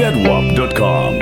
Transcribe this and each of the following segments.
zedwap.com.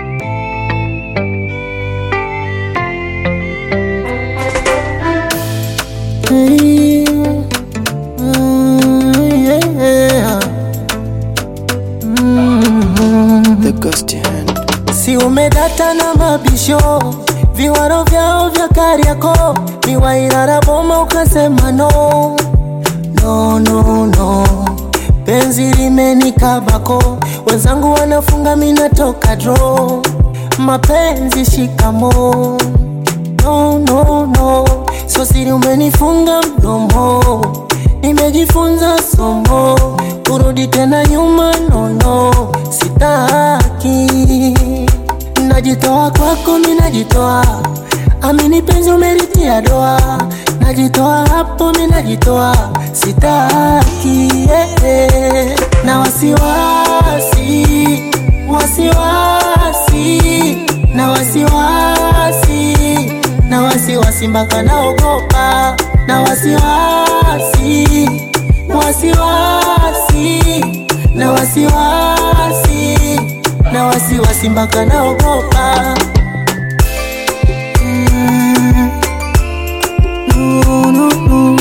The ghost hand. Si umedata na mabisho viwaro vyao vya Kariako miwairara boma ukasema no no no no penzi limenikabako wenzangu wanafunga minatoka dro mapenzi shikamo no no no so siri umenifunga mdomo nimejifunza somo kurudi tena nyuma nono sitaki najitoa kwako mi najitoa amini penzi umeritia doa najitoa hapo mi najitoa sitaki eh, eh. na wasiwasi wasiwasi na wasiwasi na wasiwasi mpaka naogopa na wasiwasi wasiwasi na wasiwasi na wasiwasi mpaka naogopa Mm. No, no, no.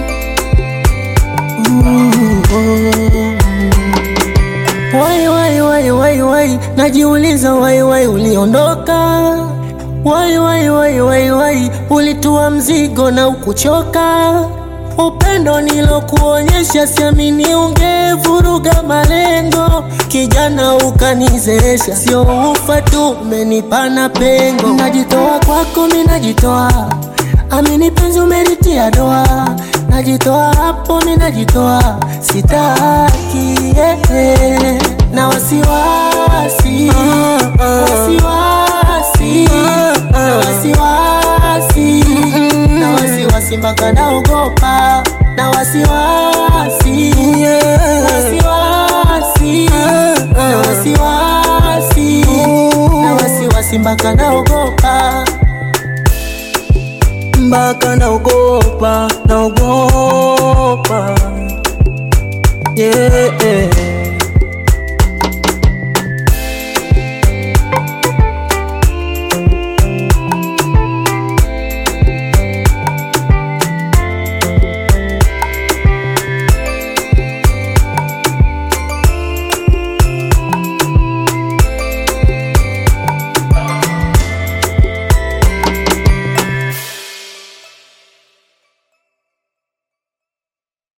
Ooh. Wai, wai, wai, wai, wai, najiuliza wai, wai, uliondoka wai, wai, wai, wai, wai, ulitua mzigo na ukuchoka upendo nilokuonyesha, siamini ungevuruga malengo. Kijana ukanizesha, sio ufa tu, umenipana pengo. Najitoa kwako, mi najitoa, amini penzi umelitia doa. Najitoa hapo, mi najitoa, sitaki eh, eh. na wasiwasi wasiwasi na wasiwasi na wasiwasi mpaka naogopa na wasiwasi wasiwasi na wasiwasi na wasiwasi mpaka naogopa mpaka naogopa naogopa yeah, yeah.